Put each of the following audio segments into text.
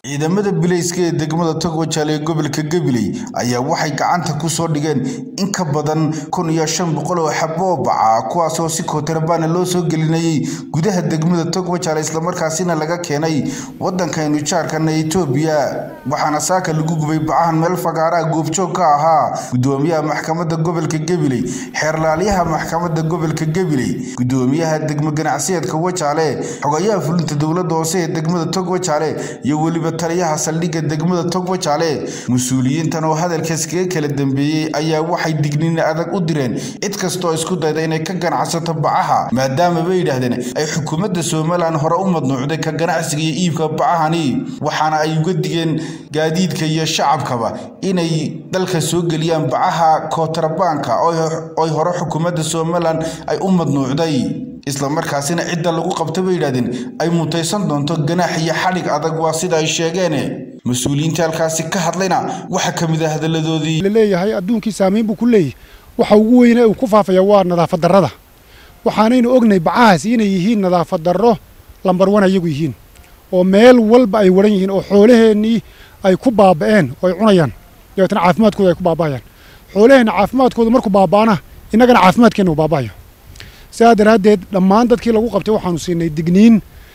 ciidamada bilayska ee degmada togwajaale ee gobolka gabiley ayaa waxay gacanta ku soo dhigeen in ka badan kun iyo shan boqol oo xabo oo baca kuwaasoo si kootarbaana loo soo gelinayay gudaha degmada togwajaale islamarkaasina laga keenay waddankaynu jaarkana etoobiya waxaana saaka lagu gubay bacahan meel fagaaraha goobjoog ka ahaa gudoomiyaha maxkamadda gobolka gabiley xeerlaalyaha maxkamadda gobolka gabiley gudoomiyaha degmo ganacsiyeedka wajaale xogayaha fulinta dowladda hoose ee degmada togwajaale iyo weliba taliyaha saldhigga degmada togwajaale mas-uuliyiintan oo hadalkaas kaga kala dambeeyey ayaa waxay digniin adag u direen cid kastoo isku dayda inay ka ganacsato bacaha maadaama bay yidhaahdeen ay xukuumadda somalilan hore u madnuucday ka ganacsiga iyo iibka bacahani waxaana ay uga digeen gaadiidka iyo shacabkaba inay dalka soo geliyaan bacaha kootrabaanka oy hore xukuumadda somalilan ay u madnuucday islamarkaasina cidda lagu qabta bay yidhahdeen ay mutaysan doonto ganaax iyo xadhig adag waa sida ay sheegeen mas-uuliyiinta halkaasi ka hadlayna waxaa ka mid ah hadalladoodii laleeyahay adduunkii saamayn buu ku leeyahy waxa ugu weyne uu ku faafaya waa nadaafad darrada waxaanaynu ognahay bacahaas inay yihiin nadaafad darro lambar wan ayagu yihiin oo meel walba ay waran yihiin oo xoolaheennii ay ku baaba'een oo ay cunayaan dabeetna caafimaadkooda ay ku baaba'ayaan xoolaheenna caafimaadkooda markuu baaba'ana innagana caafimaadkeenna uu baaba'ayo sidaa daraaddeed dhammaan dadkii lagu qabtay waxaanu siinay digniin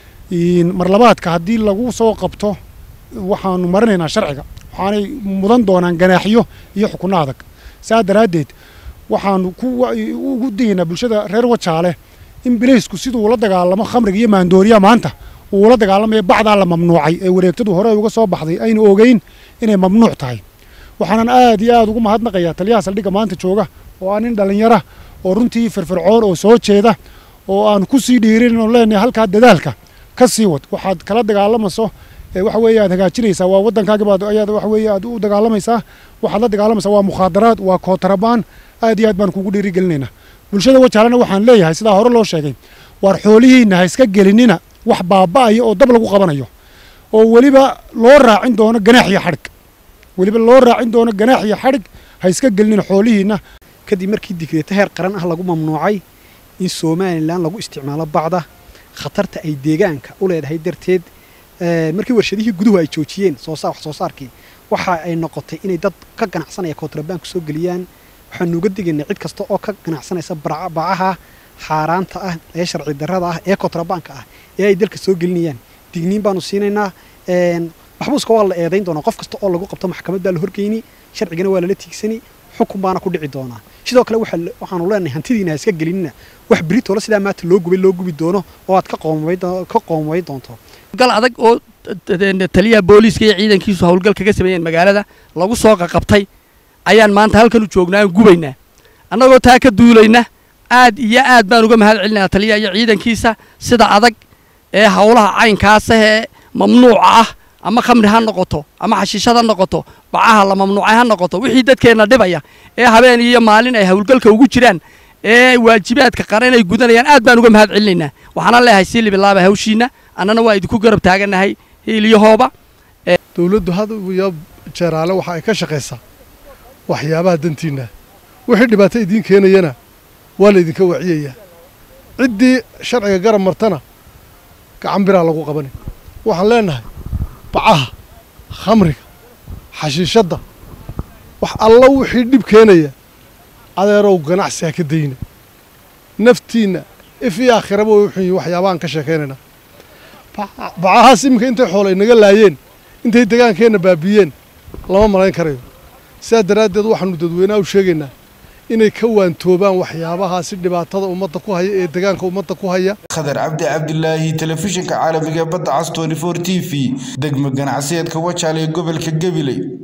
marlabaadka haddii lagu soo qabto waxaanu marinaynaa sharciga waxaanay mudan doonaan ganaaxyo iyo xukunno adag saa daraaddeed waxaanu ugu digaynaa bulshada reer wajaale in bilaysku siduu ula dagaalamo khamriga iyo maandooriya maanta uu ula dagaalamayo bacdaa la mamnuucay ee wareegtadu hore uga soo baxday aynu ogeyn inay mamnuuc tahay waxaanan aad iyo aad ugu mahadnaqayaa taliyaha saldhigga maanta jooga oo ah nin dhallinyara oo runtii firfircoon oo soo jeeda oo aan ku sii dhiirin oo leenahay halkaa dadaalka ka sii wad waxaad kala dagaalamayso waxa weeye aad hagaajinaysaa waa waddankaagi baad ayaad waxa weeye aad u dagaalamaysaa waxaad la dagaalamaysaa waa mukhaadaraad waa kootarabaan aad iyo aad baan kugu dhiirigelinaynaa bulshada wajaalena waxaan leeyahay sidaa hore loo sheegay waar xoolihiinna ha iska gelinina wax baaba'aya oo dab lagu qabanayo oo weliba loo raacin doono ganaax iyo xadhig weliba loo raacin doono ganaax iyo xadhig ha iska gelinina xoolihiinna kadib markii digreeto heer qaran ah lagu mamnuucay in somalilan lagu isticmaalo bacda khatarta ay deegaanka u leedahay darteed markii warshadihii guduhu ay joojiyeen wax soo saarkii waxa ay noqotay inay dad ka ganacsanaya kootrabaanku soo geliyaan waxaanu uga digaynaa cid kasta oo ka ganacsanaysa bacaha xaaraanta ah ee sharci darrada ah ee kootrabaanka ah ee ay dalka soo gelinayaan digniin baanu siinaynaa maxbuuska waa la eedayn doonaa qof kasta oo lagu qabto maxkamad baa la horgeyni sharcigana waa lala tiigsani xukun baana ku dhici doonaa sidoo kale waxaanu leenahay hantidiina ha iska gelinina wax beritoola sidaa maanta loo gubay loo gubi doono oo aad ka qoomay doonto gal adag oo taliyaha booliiska iyo ciidankiisu howlgal kaga sameeyeen magaalada lagu soo qaqabtay ayaan maanta halkan u joognaa aan gubaynaa annagoo taa ka duulayna aad iyo aad baan uga mahad celinaa taliyaha iyo ciidankiisa sida adag ee howlaha caynkaasa ee mamnuuca ah ama khamri ha noqoto ama xashiishad ha noqoto bacaha la mamnuucay ha noqoto wixii dadkeenna dhibaya ee habeen iyo maalin ay howlgalka ugu jiraan ee waajibaadka qaran ay gudanayaan aad baan uga mahad celinaynaa waxaana leeyahay sii libilaaba hawshiinna annana waa idinku garab taagannahay hiiliyahooba dowladdu had iyo jeeraale waxa ay ka shaqaysaa waxyaabaha dantiinna wixii dhibaato idiin keenayana waa laydinka waciyayaa ciddii sharciga garab martana gacan biraa lagu qabani waxaan leenahay bacaha khamriga xashiishadda wax alla wixii dhib keenaya adeerow ganacsi ha ka dayna naftiinna if iyo aakhiraba way wuxun yihin waxyaabahaan ka sheekaynaynaa bacahaas iminka intay xoola inaga laayeen intay degaankeenna baabiiyeen lama malayn karayo sidaa daraaddeed waxaanu dadweynaha u sheegaynaa inay ka waantoobaan waxyaabahaasi dhibaatada ummadda ku haya ee degaanka ummadda ku haya khadar cabdi cabdilaahi telefishinka caalamiga badda cas tony for t v degmo ganacsiyeedka wajaale ee gobolka gabiley